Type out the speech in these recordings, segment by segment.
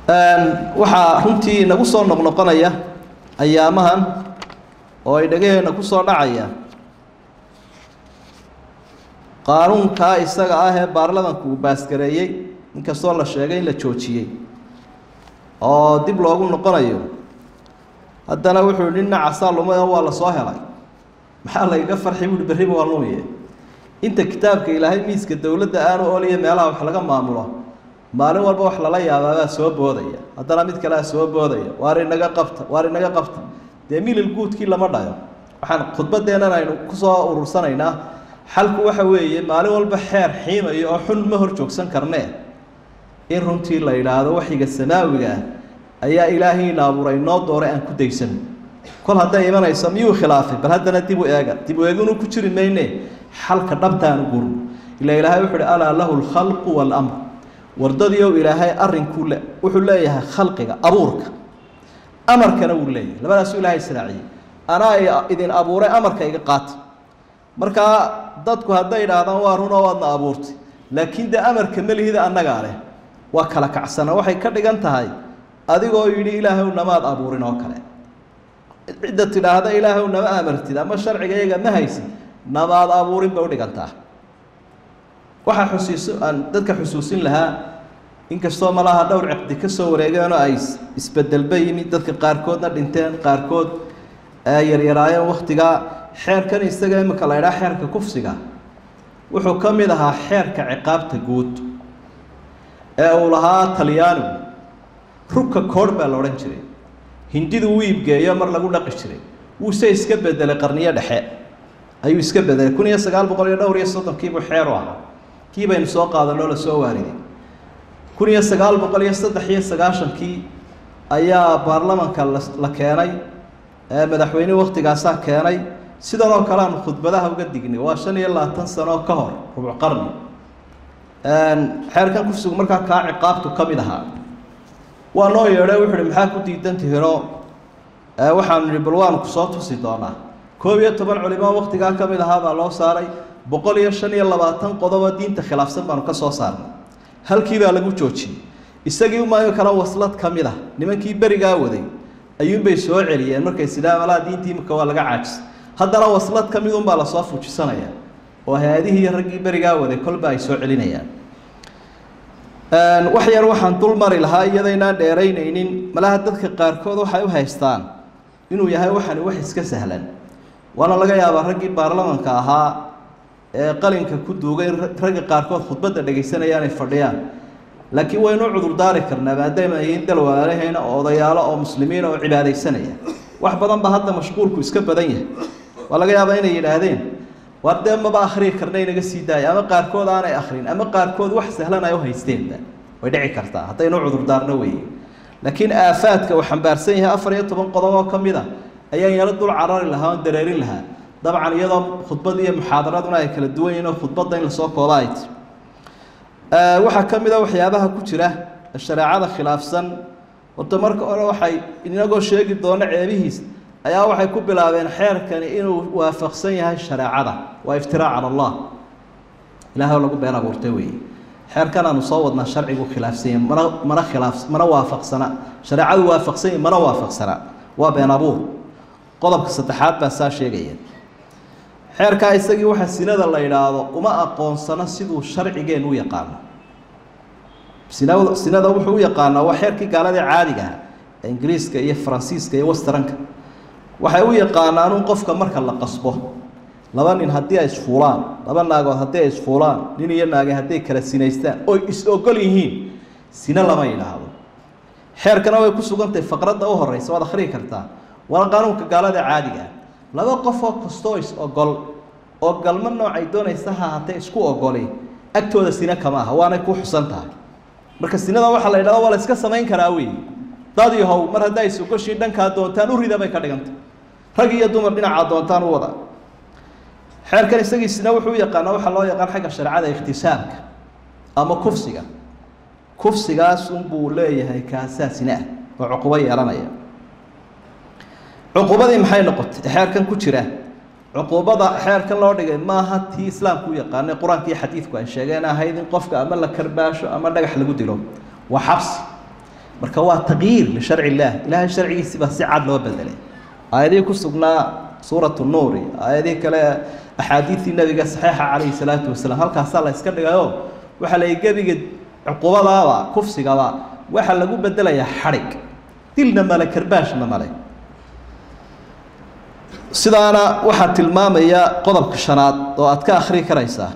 waxaa runtii nagu soo noqnoqonaya ayaamahan oo ay dhagaheena ku soo dhacaya qaanuunkaa isaga ah ee baarlamanku uu baasgareeyey inkastoo la sheegay in la joojiyey oo dib loogu noqonayo haddana wuxuu nin nacasaa lumay oo waa la soo helay maxaa layga farxi buuhi berriba waa lumiye inta kitaabka ilaahay miiska dowladda aanu oliya meelaha wax laga maamulo maalin walba wax lala yaabaabaa soo boodaya haddana mid kalea soo boodaya waar inaga qabta waar inaga qabta dee milil guudkii lama dhayo waxaan khudbaddeennan aynu kusoo urursanaynaa xalku waxa weeye maalin walba xeer xiimayo oo xun ma hor joogsan karnee in runtii la yidhaahdo waxyiga samaawiga ah ayaa ilaahayna abuuray noo dooray aan ku daysan kol hadday imanayso miyuu khilaafay bal haddana dib u eega dib u eeginu ku jiri mayne xalka dhabtaanu gurno ila ilaahay wuxu uhi alaa lahu lkhalqu waalamr wardadiiow ilaahay arrinkuu le wuxuu leeyahay khalqiga abuurka amarkana wuu leeyahay labadaasuu ilaahay israaciyey anaa idin abuuray amarka iga qaata markaa dadku hadday idhaahdaan waa runoo waadna abuurtay laakiin dee amarka melihida annagaa leh waa kala kacsana waxay ka dhigan tahay adigoo yidhi ilaahow namaad abuurin oo kale cidda tidhaahda ilaahow nama amartid ama sharciga iyaga ma haysid namaad abuurin bay udhigantaa waxaa xusiiso aan dadka xusuusin lahaa inkastoo malaha dhowr ciqdi ka soo wareegeenoo ay isbedelba yimid dadka qaarkoodna dhinteen qaarkood yaryaraayeen waktigaa xeerkan isaga imika la ydhaha xeerka kufsiga wuxuu ka mid ahaa xeerka ciqaabta guud ee uu lahaa talyaanigu rugka koorh baa la odhan jiray hindidu wuu iibgeeyo mar lagu dhaqi jiray wuuse iska bedelay qarniyo dhexe ayuu iska bedelay kun iyo sagaal boqol iyo dhowr iyo soddonkiibuu xeer u ahaa kii baynu soo qaadanoo lasoo waariday kun iyo sagaal boqol iyo saddex iyo sagaashankii ayaa baarlamanka la keenay madaxweyne waktigaasaa keenay sidan oo kale aanu khudbadaha uga dignay waa shan iyo labaatan sano ka hor rubuc qarni xeerkan kufsigu markaa kaa ciqaabtu ka mid ahaa waa noo yeedhay wuxu uhi maxaa ku diidan tihinoo waxaanu nihi bal waanu kusoo tusi doonaa koob iyo toban culimo waktigaa ka mid ahaa baa loo saaray boqol iyo shan iyo labaatan qodobo diinta khilaafsan baanu ka soo saarnay halkii baa lagu joojiyey isagii umaayo kale waslad ka mid ah nimankii berigaa waday ayuunbay soo celiyeen markay sidhaa malaa diintii imika waa laga caajisay haddana waslad ka mid unbaa lasoo fujisanaya oo hay-adihii iyo raggii berigaa waday kolba ay soo celinayaan wax yar waxaan dul mari lahaa iyadaynaan dheeraynaynin malaha dadka qaarkood waxay u haystaan inuu yahay waxani wax iska sahlan waana laga yaabaa raggii baarlamanka ahaa ee qalinka ku duugay ragga qaarkood khudbadda dhegaysanaya inay fadhiyaan laakiin waynu cudurdaari karnaa maadaama yihiin dalwaalahayna oo odayaalo oo muslimiina oo cibaadaysanaya wax badan ba hadda mashquulku iska badan yahay waa laga yaabaa inay yidhaahdeen waar dee maba akhriyi karna inaga sii daaya ama qaarkood aanay akrin ama qaarkood wax sahlan ay u haysteenba way dhici kartaa haddaynu cudurdaarno weeye laakiin aafaadka uu xambaarsan yahay afar iyo toban qodob oo ka mid a ayaan yaro dul carari lahaa oon dareerin lahaa dabcan iyadoo khudbad iyo muxaadaraduna ay kala duwan yihiin oo khudbadda in lasoo kooba ay ti waxaa ka mid a waxyaabaha ku jira shareecada khilaafsan horta marka hore waxay inagoo sheegi doono ceebihiis ayaa waxay ku bilaabeen xeerkani inuu waafaqsan yahay shareecada waa iftiraac cala allah ilahay lagu been abuurtay weeye xeerkan aanu soo wadnaa sharcigu khilaafsan yahay mana mana khilaaf mana waafaqsana shareecadu waafaqsan yahay mana waafaqsana waa been abuur qodobka saddexaad baa saa sheegaya xeerkaa isagii waxa sinada la yidhaahdo uma aqoonsano siduu sharcigeennu u yaqaano sinada sinada wuxuu u yaqaanaa waa xeerkii gaaladii caadiga ah ee ingiriiska iyo faransiiska iyo westranka waxay u yaqaanaan un qofka marka la qasbo laba nin haddii ay isfuulaan laba naagood haddii ay isfuulaan nin iyo naage hadday kala sinaystaan oy is-ogol yihiin sine lama yidhaahdo xeerkana way ku sugantahay faqradda u horeysa waad akhriyi kartaa waana qaanuunka gaalada caadiga ah laba qofoo kastoo is-ogol oo galmo noocay doonaysa ha haatee isku ogoli agtooda sine kama aha waanay ku xusan tahay marka sinada waxaa la yidhahda waa la iska samayn karaa wey dad yahow mar haddaa is-ogoshiin dhankaa doontaan u rida bay ka dhigantay rag iyo dumar dhinacaa doontaan u wada xeerkan isagiisina wuxuu u yaqaanaa waxaa loo yaqaan xagga shareecada ikhtisaabka ama kufsiga kufsigaas unbuu leeyahay kaasaasina ah oo cuqubo yeelanaya cuqubadii maxay noqotay xeerkan ku jira cuqubada xeerkan loo dhigay maaha tii islaamku u yaqaanay qur-aanka iyo xadiidku ay sheegeen ahayd in qofka ama la karbaasho ama dhagax lagu dilo waa xabsi marka waa taqyiir lisharci illaah ilaahay sharcigiisi baa si cad loo bedelay aayadihii ku sugnaa suuratu nuuri aayadihii kale axaadiidii nabiga saxiixa calayhi salaatu wasalaam halkaasaa la iska dhigayo waxaa la gebiga cuqubadaaba kufsigaba waxaa lagu bedelayaa xadhig dilna male karbaashna male sidaana waxaa tilmaamaya qodobka shanaad oo aad ka akhrii karaysaa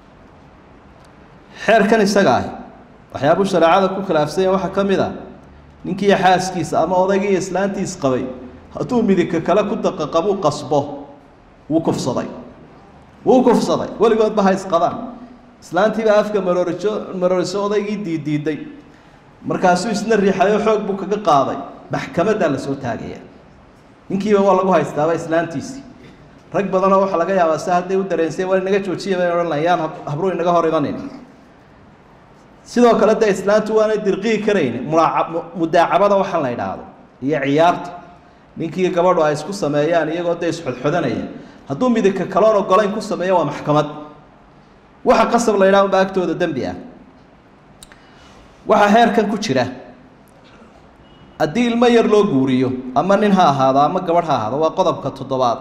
xeerkan isaga ah waxyaabuu shareecada ku khilaafsanya waxaa ka mid a ninkiiyo xaaskiisa ama odaygiiyo islaantiis qabay hadduu midigka kale ku daqaqabuu qasbo wuu kufsaday wuu kufsaday weligoodba ha isqabaan islaantiibaa afka marooriso marooriso odaygii diidiiday markaasuu isna riixayo xoog buu kaga qaaday maxkamaddaa la soo taagaya ninkiiba waa lagu haystaaba islaantiisii rag badanoo waxaa laga yaabaa si hadday u dareensay waa inaga joojiya bay odhan layaan habruu inaga hor imanin sidoo kale dee islaantu waanay dirqii karayn mulaaca mudaacabada waxaan la idhaahdo iyo ciyaarta ninkii gabadhu ay isku sameeyaan iyagoo dee isxodxodanaya hadduu midagka kaloon ogolayn ku sameeyo waa maxkamad waxa qasab la yidhaha unba agtooda dembi ah waxaa heerkan ku jira haddii ilmo yar loo guuriyo ama nin ha ahaado ama gabadh ha ahaado waa qodobka toddobaad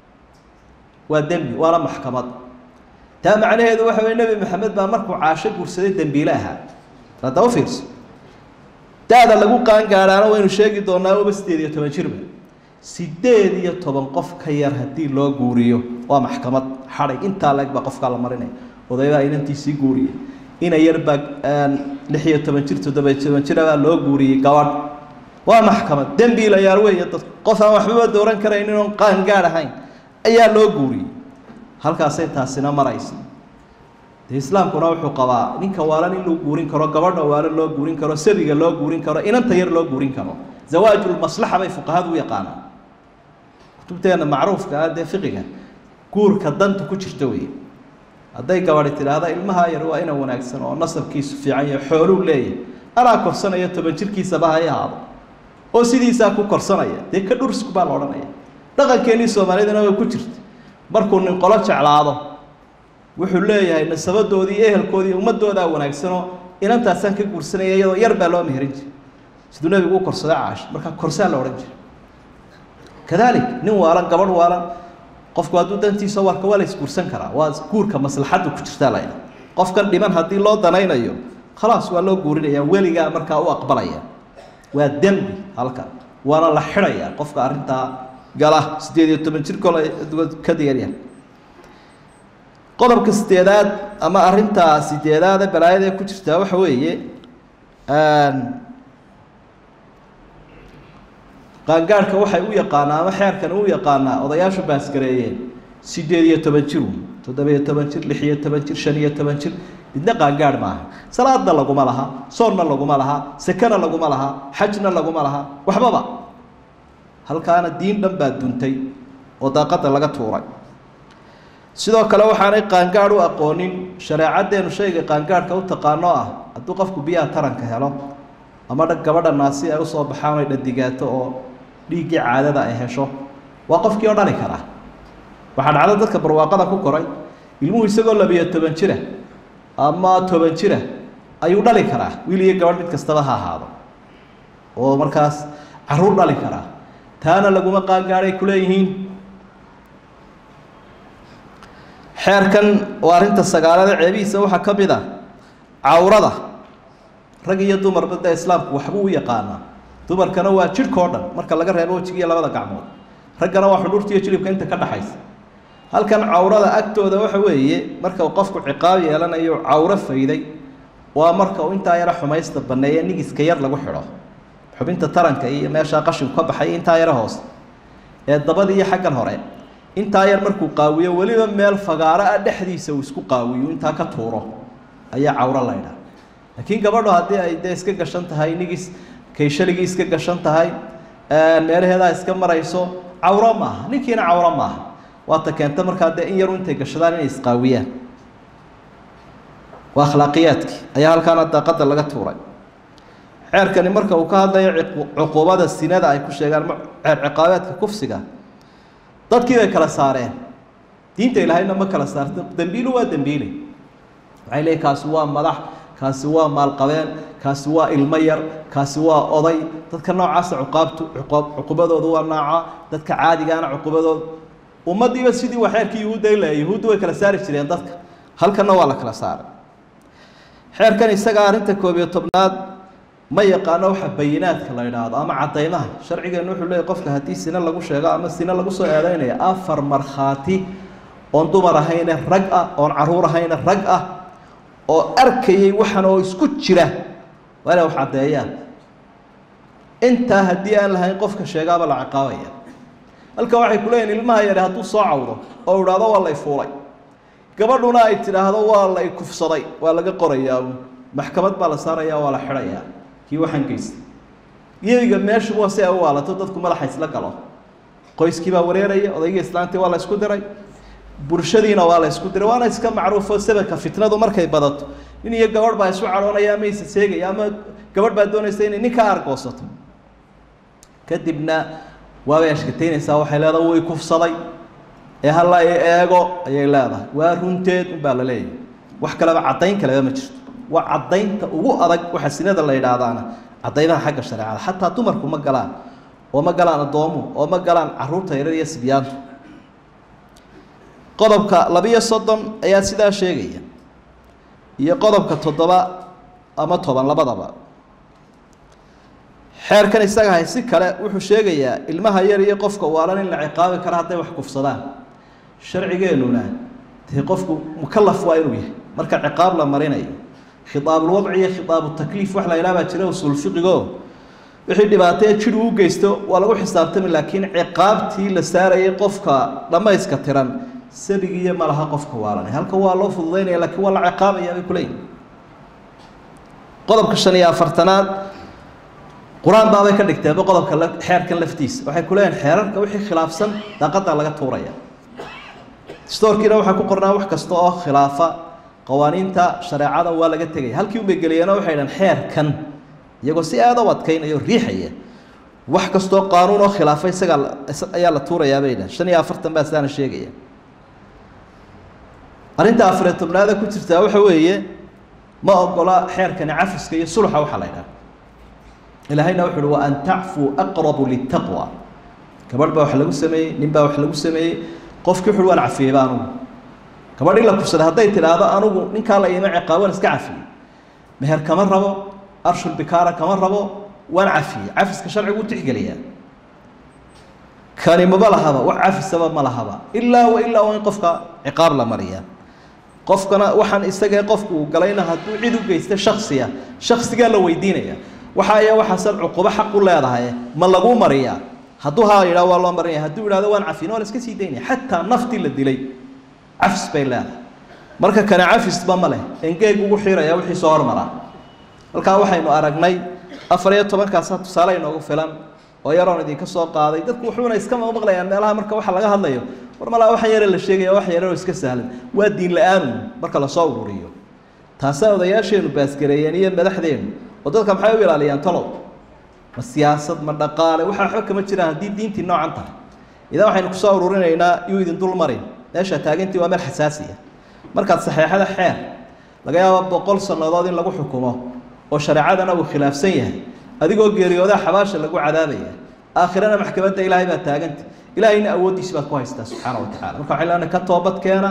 waa dembi waana maxkamad taa macnaheedu waxa weye nebi maxamed baa markuu caasho guursaday dembiile ahaa hadda u fiirso da-da lagu qaangaadhaana waynu sheegi doonaa uba sideed iyo toban jirba sideed iyo toban qof ka yar haddii loo guuriyo waa maxkamad xadhig intaa leeg baa qofkaa la marinaya odaybaa inantiisii guuriyey ina yarbaa lix iyo toban jir toddoba iyo toban jirabaa loo guuriyey gabadh waa maxkamad dembiilayaal weeye dad qof aan waxbaba dooran karaynin oon qaangaadh ahayn ayaa loo guuriyey halkaasay taasina maraysa dee islaamkuna wuxuu qabaa ninka waalan in loo guurin karo gabadha waalan loo guurin karo sabiga loo guurin karo inanta yar loo guurin karo zawaajulmaslaxa bay fuqahadu u yaqaanaan kutubteena macruufka ah dee fiqiga guurka danta ku jirta weeye hadday gabadhi tidhaahda ilmaha yar waa ina wanaagsan oo nasabkiisu fiican yahay xooluu leeyahay anaa korsanaya toban jirkiisaba hay ahaado oo sidiisaa ku korsanaya dee ka dhursku baa la odhanaya dhaqankeenii soomaalidana way ku jirta markuu nin qolo jeclaado wuxuu leeyahay nasabadoodii ehelkoodii ummadoodaa wanaagsanoo inantaasaan ka guursanaya iyadoo yar baa loo meherin jiray siduu nebigu u korsaday caash markaa korsaa la odhan jiray kadalik nin waalan gabadh waalan qofku hadduu dantiisa warka waa la isguursan karaa waa guurka maslaxaddu ku jirtaa la ydhaha qofkan dhiman haddii loo danaynayo khalaas waa loo guurinaya weligaa markaa u aqbalaya waa dembi halkan waana la xidhayaa qofka arrintaa gala siddeed iyo toban jir kole ka digaryahay qodobka sideedaad ama arrintaa sideedaada balaayada ee ku jirtaa waxa weeye qaangaadhka waxay u yaqaanaa ama xeerkan u yaqaanaa odayaashu baasgareeyeen sideed iyo toban jir toddoba-iyo toban jir lix iyo toban jir shan iyo toban jir midna qaangaadh maaha salaadna laguma laha soonna laguma laha sekena laguma laha xajna laguma laha waxbaba halkaana diin dhan baa duntay oo daaqadda laga tuuray sidoo kale waxaanay qaangaadh u aqoonin shareecaddeenu shayga qaangaadhka u taqaano ah hadduu qofku biyaha taranka helo ama dha gabadha naasi ay usoo baxaan ay dhadigaato oo dhiiggii caadada ay hesho waa qofkii oo dhali karaa waxaa dhacdo dadka barwaaqada ku koray ilmuhu isagoo labiyo toban jira ama toban jira ayuu dhali karaa wiil iyo gabadh mid kastaba ha ahaado oo markaas caruur dhali karaa taana laguma qaangaadhay kuleeyihiin xeerkan oo arrinta sagaalada ceebihiisa waxaa ka mid a cawrada rag iyo dumarba dee islaamku waxbuu u yaqaanaa dumarkana waa jidhka oo dhan marka laga reebo wejiga iyo labada gacmood raggana waa xudhuurta iyo jilibka inta ka dhaxaysa halkan cawrada agtooda waxa weeye marka uu qofku ciqaab yeelanayo cawro fayday waa marka uu intaa yaro xumaysta banneeye nigiska yar lagu xidho xubinta taranka iyo meeshaa qashinku ka baxay intaa yaro hoose ee dabada iyo xaggan hore intaa yar markuu qaawiyo weliba meel fagaaro ah dhexdiisa uu isku qaawiyo intaa ka tuuro ayaa cawro laydhaa laakiin gabadho haddii ay dee iska gashan tahay nigis kayshaligii iska gashan tahay meelaheedaa iska marayso cawro maaha ninkiina cawro maaha waata keenta markaa dee in yaru intay gashadaan inay isqaawiyaan waa akhlaaqiyaadkii ayaa halkaana daaqadda laga tuuray ceerkani marka uu ka hadlayo cuquubada sinada ay ku sheegaan ceer ciqaabeedka kufsiga dadkii bay kala saareen diinta ilaahayna ma kala saarto dembiilu waa dembiile waxay leeyiin kaasi waa madax kaasi waa maalqabeen kaasi waa ilmo yar kaasi waa oday dadka noocaasa cuqaabtu cuqubadoodu waa nooca dadka caadigaana cuqubadooda ummaddiiba sidii waa xeerkii yuhuudda ila yuhuuddu way kala saari jireen dadka halkanna waa la kala saaray xeerkan isaga arrinta koob iyo tobnaad ma yaqaano waxa bayinaadka la idhaahdo ama caddaymaha sharcigeennu wuxuu leeyahy qofka haddii sine lagu sheego ama sine lagu soo eedeynaya afar markhaati oon dumar ahayne rag ah oon caruur ahayne rag ah oo arkayay waxan oo isku jira waa inay wax caddeeyaan intaa haddii aan lahayn qofka sheegaaba la ciqaabaya halka waxay ku leeyihin ilmaha yare hadduu soo cawdo oo idhaahdo waa lay fuulay gabadhuna ay tidhaahdo waa lay kufsaday waa laga qorayaa maxkamad baa la saaraya waa la xidhayaa kii waxaan geystay iyadiga meeshuba si ay u waalato dadku madaxa isla galo qoyskii baa wareeraya odaygii islaantii waa la isku diray bulshadiina waa la isku diray waana iska macruufo sababka fitnadu markay badato nin iyo gabadh baa isu cadhoonaya ama isa seegaya ama gabadh baa doonaysa inay nin ka argoosato kadibna waabay ashkataynaysaa waxay leedahay way kufsaday ee hala i eego ayay leedahay waa runteed unbaa la leeyahay wax kaleba caddayn kaleba ma jirto waa caddaynta ugu adag waxa sinada la yidhaahdaana caddaymaha xagga shareecada xataa dumarku ma galaan oo ma galaan addoomuhu oo ma galaan caruurta yarar iyo sibyaantu qodobka labiyo soddon ayaa sidaa sheegaya iyo qodobka toddoba ama toban labadaba xeerkan isaga hay si kale wuxuu sheegayaa ilmaha yar iyo qofka waalan in la ciqaabi karo hadday wax kufsadaan sharcigeennuna dee qofku mukalaf waa inuu yahay marka ciqaab la marinayo khitaabulwadci iyo khitaabutakliif wax la yidhaha baa jira usuul fiqigo wixii dhibaatee jir uu geysto waa lagu xisaabtami laakiin ciqaabtii la saarayay qofka dhammayska tiran sabigiiyo ma laha qofka waalanay halka waa loo fududaynaya lakiin waa la ciqaabaya bay kuleeyihin qodobka shan iyo afartanaad qur-aan baabay ka dhigteenba qodobka xeerkan laftiisa waxay ku leeyihin xeerarka wixii khilaafsan daaqadda laga tuuraya stoorkiina waxaa ku qornaa wax kasta oo khilaafa qawaaniinta shareecada waa laga tegaya halkii unbay geliyeenoo waxay dhahan xeerkan iyagoo si aada u adkaynaya o riixaya wax kastoo qaanuun oo khilaafa isagaa ayaa la tuurayaa bay dhahan shan iyo afartan baa sidaana sheegaya arrinta afariyo tobnaada ku jirtaa waxa weeye ma ogola xeerkani cafiska iyo sulxa waxaa la ydhaha ilaahayna wuxu uhi wa an tacfuu aqrabu litaqwa gabadh baa wax lagu sameeyey nin baa wax lagu sameeyey qofkii wuxu uhi waan cafiyeyba anugu gabadh in la kufsaday hadday tidhaahdo anugu ninkaa la iima ciqaaban iska cafiyey meher kama rabo arshul bikaara kama rabo waan cafiyey cafiska sharcigu u tixgeliyaa kani maba lahaba wax cafisaba ma lahaba ilaa wa ilaa waa in qofka ciqaab la mariyaa qofkana waxaan isagee qofku uu galayna hadduu cid u geysta shaksiya shaksigaa la weydiinaya waxa aya waxaasan cuqubo xaq u leedahay ma lagu mariyaa hadduu haa yidhaha waa loo marinaya hadduu yidhahdo waan cafin waa la iska sii daynaya xataa naftii la dilay cafis bay leedahay marka kana cafisba ma leh engeeg ugu xiraya wixii soo hormaraa halkaa waxaynu aragnay afar iyo tobankaasa tusaale inoogu filan oo yaroon idinka soo qaaday dadku wuxuuna iska maqlayaan meelaha marka waxa laga hadlayo war malaa waxan yare la sheegaya wax yaroo iska sahlan waa diin la-aanu marka lasoo ururiyo taasaa odayaasheenu baasgareeyeen iyo madaxdeenu oo dadka maxay u ilaaliyaan talow ma siyaasad ma dhaqaale waxa waxba kama jiraan haddii diintii noocan tahay idan waxaynu kusoo ururinaynaa yuu idin dul marin meesha taagantii waa meel xasaasiya markaad saxeexada xeer laga yaabo boqol sannadood in lagu xukumo oo shareecadana uu khilaafsan yahay adigoo geeriyoodaa xabaasha lagu cadaabaya aakhirana maxkamadda ilaahay baa taaganta ilaahayna awooddiisi baad ku haystaa subxaana wa tacala marka waxay leena ka toobad keena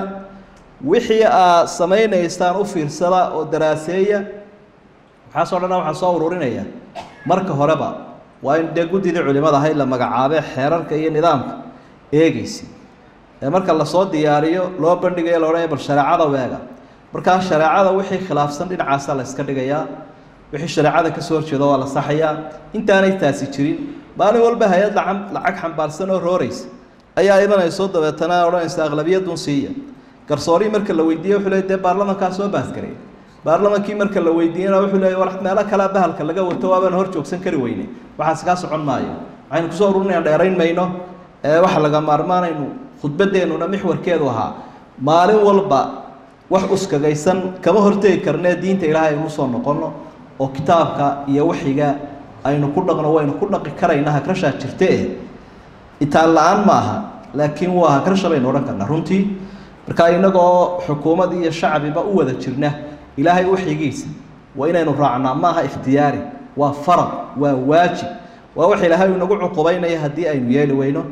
wixii aad samaynaysaan u fiirsada oo daraaseeya waxaasoo dhanna waxaa soo ururinaya marka horeba waa in dee guddidii culimada ahayd la magacaabee xeerarka iyo nidaamka eegeysa ee marka lasoo diyaariyo loo bandhigayo la odhanaya bal shareecada weega markaa shareecada wixii khilaafsan dhinacaasaa la iska dhigayaa wixii shareecada kasoo horjeeda waa la saxayaa intaanay taasi jirin maalin walba hay-ad lacag lacag xambaarsan oo rooreysa ayaa imanayso dabeetana odhanaysa aqlabiyadun siiya garsoorii marka la weydiiye wuxuu leey dee baarlamankaa soo baasgaray baarlamankii marka la weydiiyena wuxuu leey war meelo kalea bahalka laga wato waabaan hor joogsan kari weyne waxaas kaa socon maayo waxaynu kusoo ururinayaan dheerayn mayno ee waxa laga maarmaanaynu khudbadeennuna mixwarkeedu ahaa maalin walba wax uskagaysan kama hortegi karnee diinta ilaahay aynu usoo noqonno oo kitaabka iyo waxiga aynu ku dhaqno waynu ku dhaqi karayna hagrashaa jirte itaan la-aan ma aha laakiin waa hagrasha baynu odhan karnaa runtii marka inagoo xukuumad iyo shacbiba u wada jirna ilaahay waxyigiisa waa inaynu raacnaa maaha ikhtiyaari waa farad waa waajib waa wax ilaahay inagu cuqubaynaya haddii aynu yeeli weyno